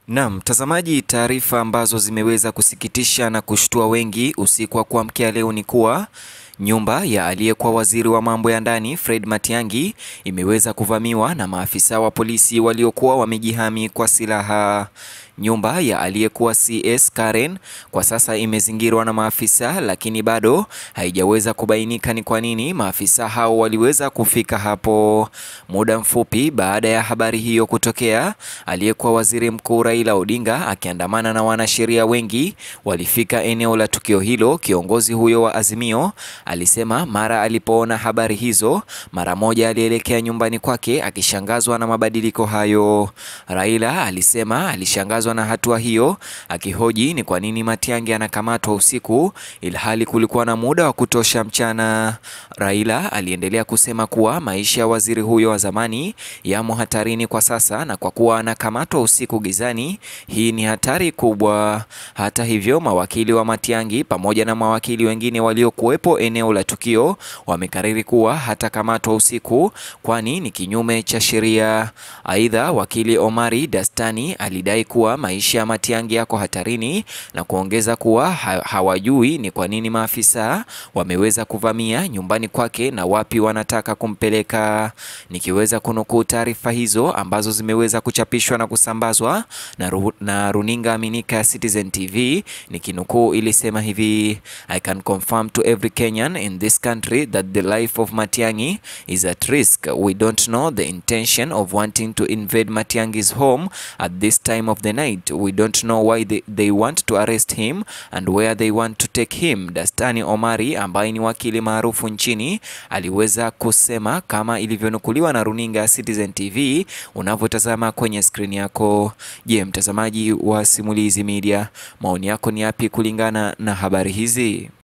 Naam, mtazamaji, taarifa ambazo zimeweza kusikitisha na kushtua wengi usiku wa kuamkia leo ni kuwa nyumba ya aliyekuwa waziri wa mambo ya ndani Fred Matiang'i imeweza kuvamiwa na maafisa wa polisi waliokuwa wamejihami kwa silaha. Nyumba ya aliyekuwa CS Karen kwa sasa imezingirwa na maafisa, lakini bado haijaweza kubainika ni kwa nini maafisa hao waliweza kufika hapo. Muda mfupi baada ya habari hiyo kutokea, aliyekuwa waziri mkuu Raila Odinga akiandamana na wanasheria wengi walifika eneo la tukio hilo. Kiongozi huyo wa Azimio alisema mara alipoona habari hizo, mara moja alielekea nyumbani kwake akishangazwa na mabadiliko hayo. Raila alisema alishangazwa na hatua hiyo, akihoji ni kwa nini Matiang'i anakamatwa usiku ilhali kulikuwa na muda wa kutosha mchana. Raila aliendelea kusema kuwa maisha ya waziri huyo wa zamani yamo hatarini kwa sasa, na kwa kuwa anakamatwa usiku gizani, hii ni hatari kubwa. Hata hivyo, mawakili wa Matiang'i pamoja na mawakili wengine waliokuwepo eneo la tukio wamekariri kuwa hatakamatwa usiku, kwani ni kinyume cha sheria. Aidha, wakili Omari Dastani alidai kuwa maisha ya Matiang'i yako hatarini na kuongeza kuwa ha hawajui ni kwa nini maafisa wameweza kuvamia nyumbani kwake na wapi wanataka kumpeleka. Nikiweza kunukuu taarifa hizo ambazo zimeweza kuchapishwa na kusambazwa na, ru na runinga aminika ya Citizen TV, nikinukuu ilisema hivi: I can confirm to every Kenyan in this country that the life of Matiang'i is at risk. We don't know the intention of wanting to invade Matiang'i's home at this time of the night. We don't know why they, they want to arrest him and where they want to take him. Dastani Omari ambaye ni wakili maarufu nchini aliweza kusema kama ilivyonukuliwa na runinga ya Citizen TV unavyotazama kwenye skrini yako. Je, mtazamaji wa Simulizi Media, maoni yako ni yapi kulingana na habari hizi?